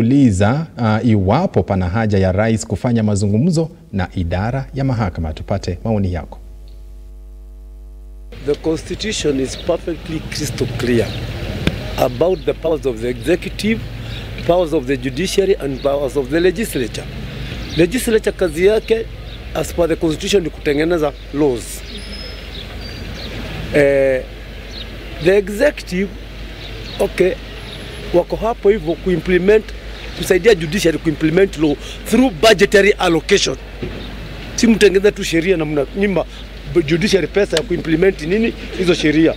uliza uh, iwapo pana haja ya rais kufanya mazungumzo na idara ya mahakama. Tupate maoni yako. The constitution is perfectly crystal clear about the powers of the executive, powers of the judiciary and powers of the legislature. Legislature kazi yake as per the constitution ni kutengeneza laws. Eh, the executive okay, wako hapo hivyo kuimplement kusaidia judiciary kuimplement law through budgetary allocation. Si mtengeza tu sheria na mnanyima judiciary pesa ya kuimplement nini hizo sheria.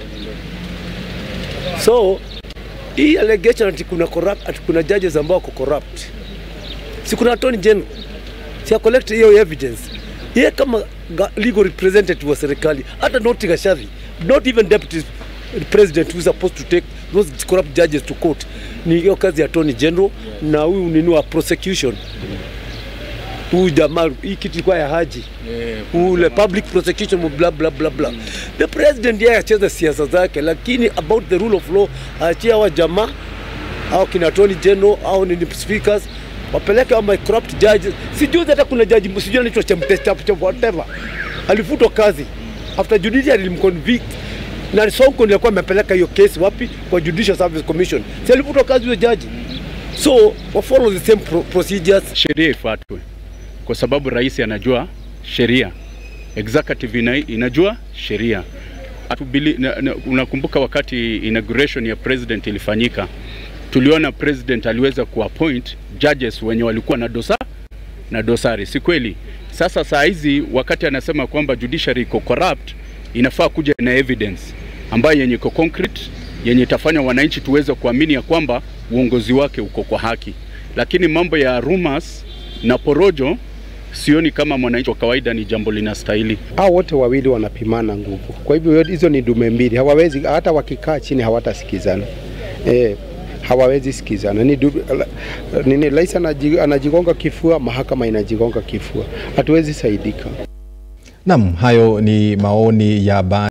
So hii allegation ati kuna corrupt, ati kuna judges ambao wako corrupt, si kuna attorney general si ya collect hiyo evidence yeye kama ga- legal representative wa serikali, hata not Gachagua, not even deputy president who is supposed to take those corrupt judges to court, ni hiyo kazi ya attorney general na huyu nini wa prosecution huyu jamaa, hii kitu ilikuwa ya Haji ule public prosecution bla bla bla bla. The president yeye acheze siasa zake, lakini about the rule of law aachie hawa jamaa au kina attorney general au ni speakers wapeleke au my corrupt judges. Sijui hata kuna jaji sijui anaitwa Chemtesta whatever alifutwa kazi after judiciary ilimconvict na Sonko ndiye alikuwa amepeleka hiyo kesi wapi? Kwa Judicial Service Commission. Si alifutwa kazi huyo jaji, so wa follow the same pro procedures sheria ifuatwe, kwa sababu rais anajua sheria, executive ina, inajua sheria. Hatubili- na- na- Unakumbuka wakati inauguration ya president ilifanyika, tuliona president aliweza kuappoint judges wenye walikuwa na dosa na dosari, si kweli? Sasa saa hizi wakati anasema kwamba judiciary iko corrupt, inafaa kuja na evidence ambayo yenye iko concrete, yenye itafanya wananchi tuweze kuamini ya kwamba uongozi wake uko kwa haki. Lakini mambo ya rumors na porojo, sioni kama mwananchi wa kawaida ni jambo linastahili. hao wote wawili wanapimana nguvu. Kwa hivyo hizo ni dume mbili, hawawezi hata wakikaa chini hawatasikizana eh, hawawezi sikizana. Ni du, la- nini, rais anaji- anajigonga kifua, mahakama inajigonga kifua, hatuwezi saidika. Naam, hayo ni maoni ya ba